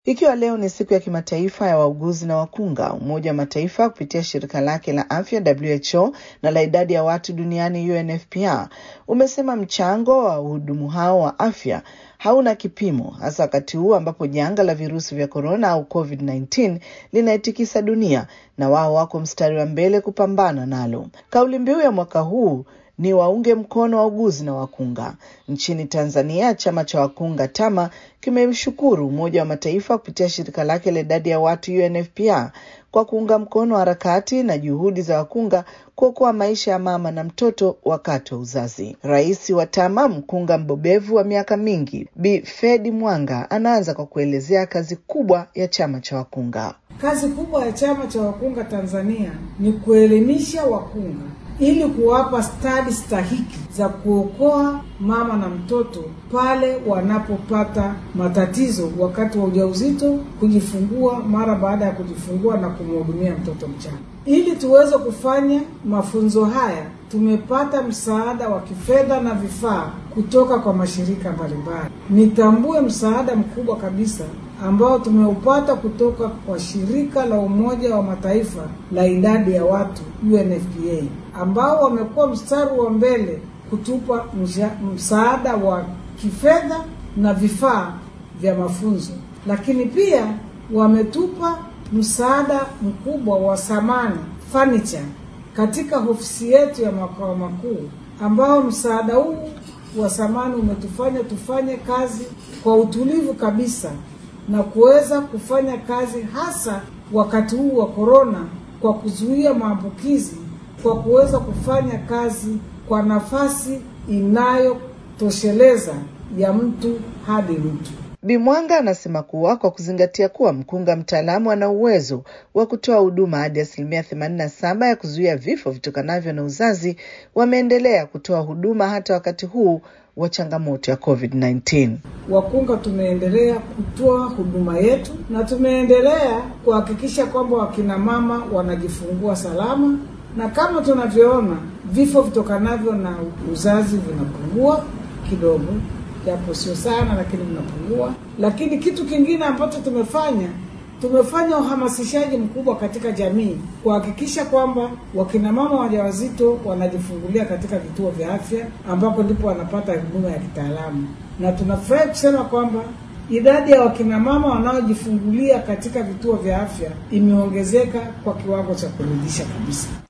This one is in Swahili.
Ikiwa leo ni siku ya kimataifa ya wauguzi na wakunga, Umoja wa Mataifa kupitia shirika lake la afya WHO na la idadi ya watu duniani UNFPA umesema mchango wa wahudumu hao wa afya hauna kipimo, hasa wakati huu ambapo janga la virusi vya korona au COVID-19 linaitikisa dunia na wao wako mstari wa mbele kupambana nalo. Kauli mbiu ya mwaka huu ni waunge mkono wauguzi na wakunga. Nchini Tanzania, chama cha wakunga TAMA kimemshukuru Umoja wa Mataifa kupitia shirika lake la idadi ya watu UNFPA kwa kuunga mkono harakati na juhudi za wakunga kuokoa maisha ya mama na mtoto wakati wa uzazi. Rais wa TAMA, mkunga mbobevu wa miaka mingi, Bi Fedi Mwanga, anaanza kwa kuelezea kazi kubwa ya chama cha wakunga. Kazi kubwa ya chama cha wakunga Tanzania ni kuelimisha wakunga ili kuwapa stadi stahiki za kuokoa mama na mtoto pale wanapopata matatizo wakati wa ujauzito, kujifungua, mara baada ya kujifungua na kumhudumia mtoto mchanga. Ili tuweze kufanya mafunzo haya, tumepata msaada wa kifedha na vifaa kutoka kwa mashirika mbalimbali. Nitambue msaada mkubwa kabisa ambao tumeupata kutoka kwa shirika la Umoja wa Mataifa la idadi ya watu UNFPA, ambao wamekuwa mstari wa mbele kutupa msaada wa kifedha na vifaa vya mafunzo, lakini pia wametupa msaada mkubwa wa samani furniture katika ofisi yetu ya makao makuu, ambao msaada huu wa samani umetufanya tufanye kazi kwa utulivu kabisa na kuweza kufanya kazi hasa wakati huu wa korona, kwa kuzuia maambukizi, kwa kuweza kufanya kazi kwa nafasi inayotosheleza ya mtu hadi mtu. Bimwanga anasema kuwa kwa kuzingatia kuwa mkunga mtaalamu ana uwezo wa kutoa huduma hadi asilimia themanini na saba ya kuzuia vifo vitokanavyo na uzazi, wameendelea kutoa huduma hata wakati huu wa changamoto ya COVID-19. Wakunga tumeendelea kutoa huduma yetu na tumeendelea kuhakikisha kwamba wakina mama wanajifungua salama, na kama tunavyoona vifo vitokanavyo na uzazi vinapungua kidogo, japo sio sana, lakini vinapungua. Lakini kitu kingine ambacho tumefanya tumefanya uhamasishaji mkubwa katika jamii kuhakikisha kwamba wakina mama wajawazito wanajifungulia katika vituo vya afya ambapo ndipo wanapata huduma ya kitaalamu, na tunafurahi kusema kwamba idadi ya wakina mama wanaojifungulia katika vituo vya afya imeongezeka kwa kiwango cha kuridhisha kabisa.